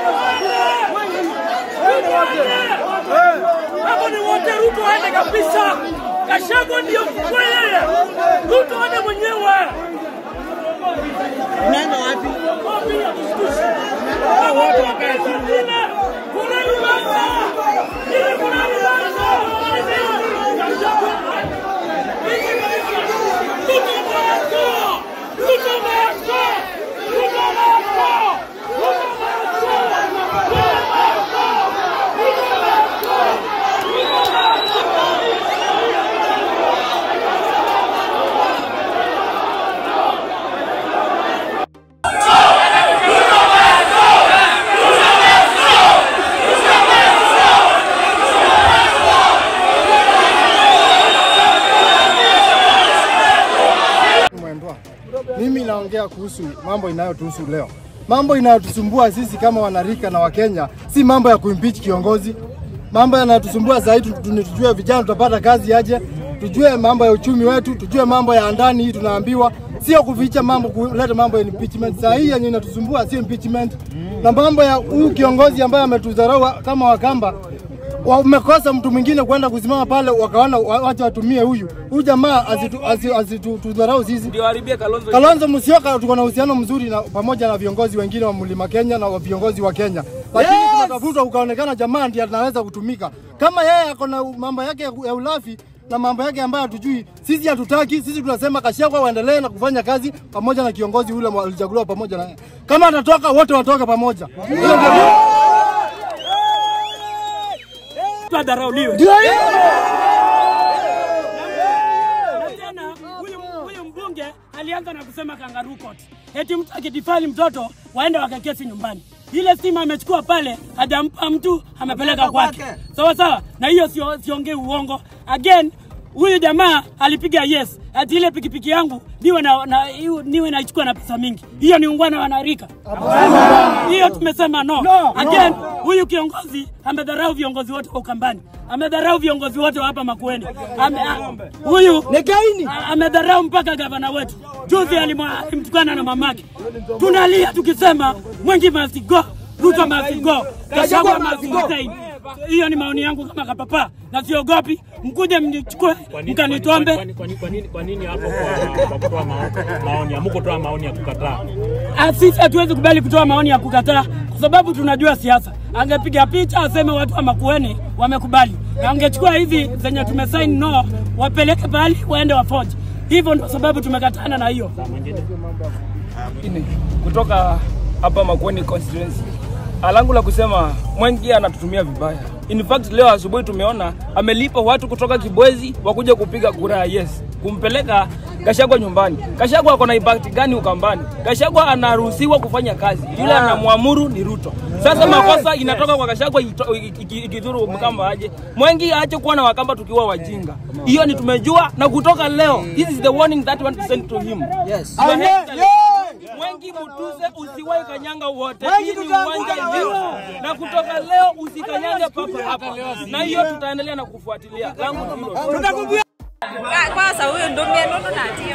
Hapo ni wote, Ruto aende kabisa. Kashago ndio kweli, Ruto aende mwenyewe. Unaenda wapi? Wote wakae chini. Kuna Lubanza, ile kuna Lubanza. Ruto Maako, Ruto Maako, Ruto Maako, Ruto Mwendwa, mimi naongea kuhusu mambo inayotuhusu leo. Mambo inayotusumbua sisi kama wanarika na Wakenya si mambo ya kuimpeach kiongozi. Mambo yanayotusumbua zaidi tu- tu- tujue vijana tutapata kazi aje, tujue mambo ya uchumi wetu, tujue mambo ya ndani hii tunaambiwa, sio kuficha mambo, kuleta mambo ya impeachment. Saa hii yenye inatusumbua sio impeachment, na mambo ya huyu kiongozi ambaye ametudharau kama Wakamba wamekosa mtu mwingine kwenda kusimama pale, wakaona wa- wacha watumie huyu huyu jamaa asitudharau asitu, asitudharau sisi. ndio haribia Kalonzo. Kalonzo Musyoka tuko na uhusiano mzuri na pamoja na viongozi wengine wa Mlima Kenya na wa viongozi wa Kenya, lakini yes! tunatafuta ukaonekana jamaa ndiye anaweza kutumika. Kama yeye ako na mambo yake ya ya ulafi na mambo yake ambayo hatujui, sisi hatutaki. Sisi tunasema Kashagwa waendelee na kufanya kazi pamoja na kiongozi ule alichaguliwa pamoja na yeye. Kama atatoka wote watoke pamoja. Hilo ndio Adharauliwe. ndio hiyo. Na tena huyu huyu mbunge alianza na kusema kangaroo court. Eti mtu akidifali mtoto waende wakakesi nyumbani. Ile stima amechukua pale, hajampa mtu, amepeleka kwake. Sawa sawa, na hiyo sio siongei uongo. Again, huyu jamaa alipiga yes, ati ile pikipiki yangu niwe na, na iwe- niwe naichukua na pesa mingi. Hiyo ni ungwana wanarika. Hiyo tumesema no. Again, huyu kiongozi amedharau viongozi wote wa Ukambani, amedharau viongozi wote wa hapa Makueni. Ame, a, huyu Negaini. a- amedharau mpaka gavana wetu. Juzi alimwa- alimtukana na mamake. Tunalia tukisema Mwengi must go, Ruto must go, Gachagua must resign. Hiyo ni maoni yangu kama kapapa, na siogopi. Mkuje mnichukue mkanitombe. Kwa nini- kwa nini- kwa nini- kwa nini hapo kwa kwa kutoa mao- maoni hamukutoa maoni ya kukataa? Ah, Sisi hatuwezi kubali kutoa maoni ya kukataa kwa sababu tunajua siasa. Angepiga picha aseme watu wa Makueni wamekubali, na angechukua hizi zenye tumesaini no, wapeleke pahali waende wafoje. Hivyo ndio sababu tumekatana na hiyo. Ini, kutoka hapa Makueni constituency. Alangu la kusema Mwengi anatutumia vibaya. In fact leo asubuhi tumeona amelipa watu kutoka Kibwezi wakuja kupiga kura ya yes, kumpeleka Gachagua nyumbani. Gachagua ako na impact gani Ukambani? Gachagua anaruhusiwa kufanya kazi, yule anamwamuru ni Ruto. Sasa makosa inatoka kwa Gachagua ito- iki- iki- ikidhuru Mkamba aje. Mwengi aache kuwa na Wakamba tukiwa wajinga. Hiyo ni tumejua, na kutoka leo, this is the warning that we want to send to him. Yes. Your Excellency, Mwengi Mutuse usiwahi kanyanga wote. Hii ni uwanja yetu, na kutoka leo usikanyange papa hapa, na hiyo tutaendelea na kufuatilia. Langu ni hilo. kwanza huyu ndo mienendo natie